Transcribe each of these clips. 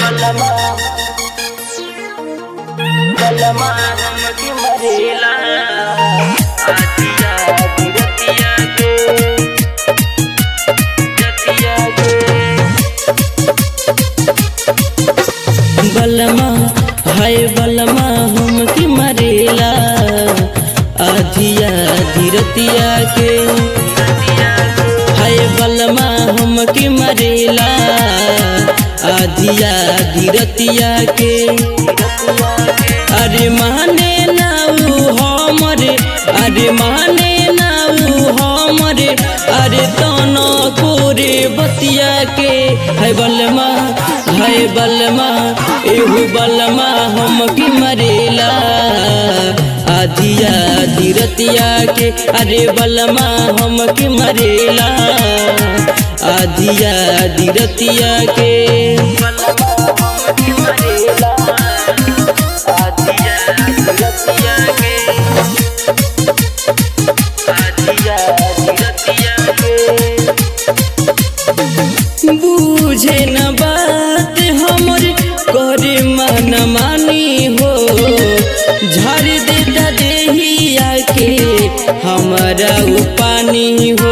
बलमा बलमा हमके मरेला आदिया गिरतिया गे जतिया गे बलमा हाय बलमा हमके मरेला आधिया धीरतिया के हाय बलमा हमके मरेला आधिया धीरतिया के अरे माने नाऊ हमरे अरे माने नाऊ हमरे अरे तनो कोरे बतिया के है बलमा है बलमा एहू बलमा हमके मरेला आधिया धीरतिया के अरे बलमा हमके मरेला आधिया धीरतिया के बलमा हमके मरेला आधिया धीरतिया के आधिया धीरतिया के बूझे न बात हमर करे मन मानी हो झर देता देहिया के हमारा उ पानी हो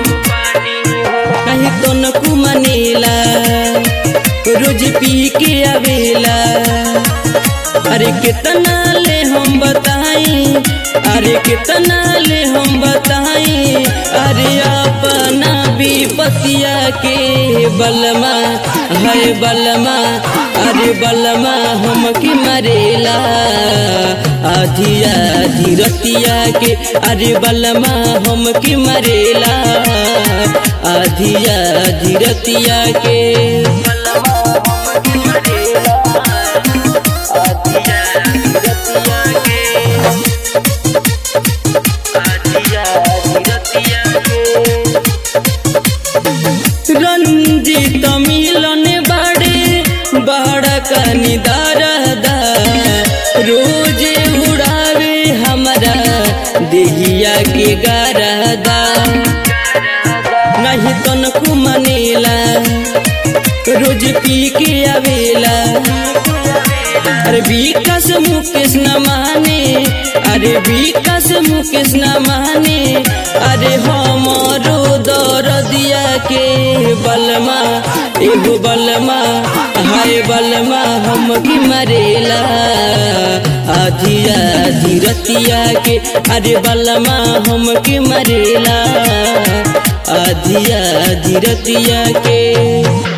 कहीं तो न कुमनेला रोज पी के आवेला अरे कितना ले हम बताई अरे कितना ले हम बताई अरे अपना विपतिया के बलमा है बलमा अरे बलमा हमके मरेला आधिया धीरतिया के अरे बलमा हमके मरेला आधिया धीरतिया के बलमा हमके मरेला आधिया धीरतिया के आधिया धीरतिया के रंजित मिलन बाड़े बाड़ा कनी दारदा रोज उड़ावे हमारा देहिया के गारदा नहीं तनको मनेला रोज पी के आवेला अरे विकास मुकेश न माने अरे विकास मुकेश न माने अरे हमरो दर दिया के बलमा एगो बलमा हाय बलमा हमके मरेला आधिया धीरतिया के अरे बलमा हमके मरेला आधिया धीरतिया के